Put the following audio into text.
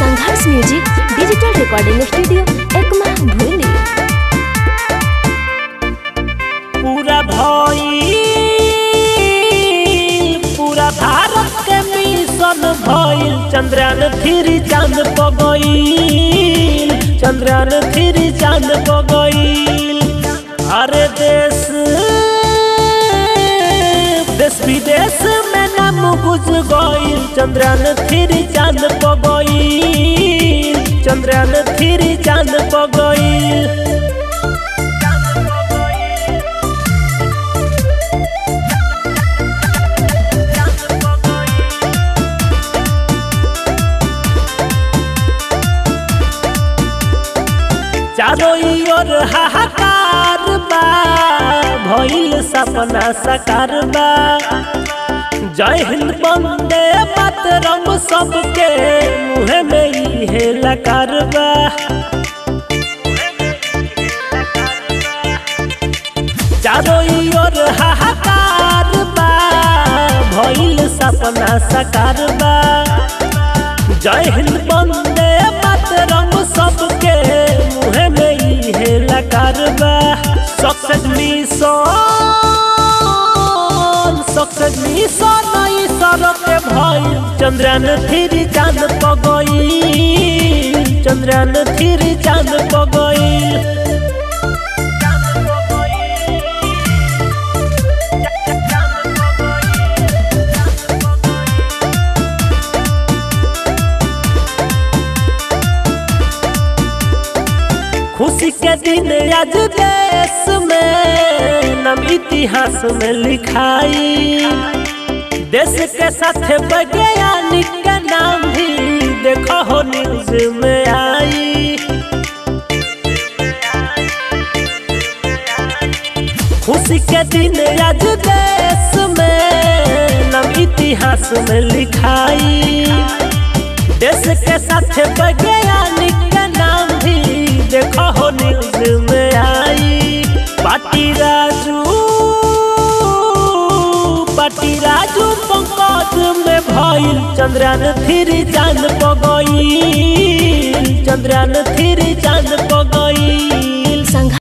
संघर्ष music digital recording studio Ekma भूली पूरा भइल पूरा भारत के मिशन भइल चंद्रयान थ्री चांद पर गइल चंद्रयान थ्री चांद पर गइल अरे देश देश विदेश में नाम गुज गइल चंद्रयान थ्री चांद पर गइल चंद्रयान थ्री चांद पर गइल चारों ओर हाहाकार बा भइल सपना साकार बा जय हिंद बंदे मातरम सबके मुँह में इहे लकार बा चारों ओर हाहाकार बा भइल सपना साकार बा जय हिंद बंदे मातरम सबके मुँह में इहे लकार बा सक्सेस मिशन सक्सेस मिशन ई सड़क भइल चंद्रयान थ्री चांद पर गइल चंद्रयान थ्री चांद पर गइल खुशी के दिन आज देश में नाम इतिहास में लिखाई देश के साथ वैज्ञानिक का नाम भी देखो हो न्यूज में आई खुशी के दिन आज देश में नाम इतिहास में लिखाई देश के साथ वैज्ञानिक का नाम भी देखो हो न्यूज में आई पाटी राजू पाटी राजू पंकज में भइल चंद्रयान थ्री चांद पर गइल चंद्रयान थ्री चांद पर गइल